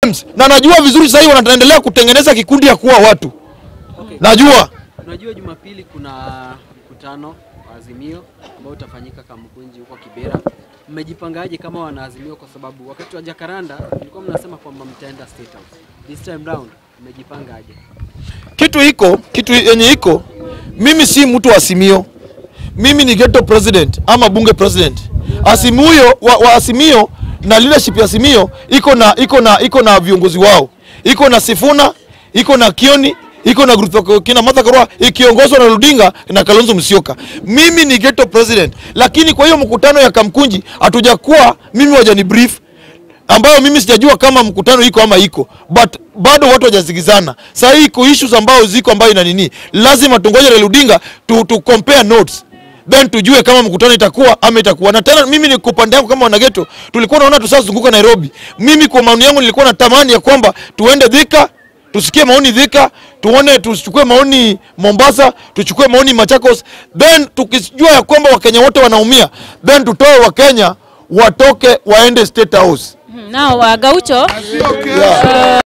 na najua vizuri sasa hivi wanaendelea kutengeneza kikundi ya kuwa watu. Najua Unajua Jumapili kuna mkutano wa Azimio ambao utafanyika Kamkunji huko Kibera. Mmejipangaje kama wanaazimio? Kwa sababu wakati wa Jakaranda mlikuwa mnasema kwamba mtaenda State House. This time round mmejipangaje? kitu iko kitu yenye iko, mimi si mtu wa Azimio, mimi ni ghetto president ama bunge president. Azimio wa, wa Azimio na leadership ya Azimio iko na iko na iko na viongozi wao, iko na Sifuna, iko na Kioni, iko na group kina Martha Karua ikiongozwa na Ludinga na Kalonzo Musyoka. Mimi ni ghetto president, lakini kwa hiyo mkutano ya Kamkunji hatujakuwa mimi wajani brief ambayo mimi sijajua kama mkutano iko ama iko but bado watu hawajasikizana. Sasa hii iko issues ambayo ziko ambayo ina nini, lazima tungoje Raila Odinga tu, tu compare notes then tujue kama mkutano itakuwa ama itakuwa. Na tena mimi ni kwa upande wangu kama wanageto, tulikuwa naona tusazunguka Nairobi. Mimi kwa maoni yangu nilikuwa natamani ya kwamba tuende Thika tusikie maoni Thika, tuone tuchukue maoni Mombasa, tuchukue maoni Machakos, then tukijua ya kwamba Wakenya wote wanaumia, then tutoe Wakenya watoke waende State House. Now, uh, Gaucho, Yeah.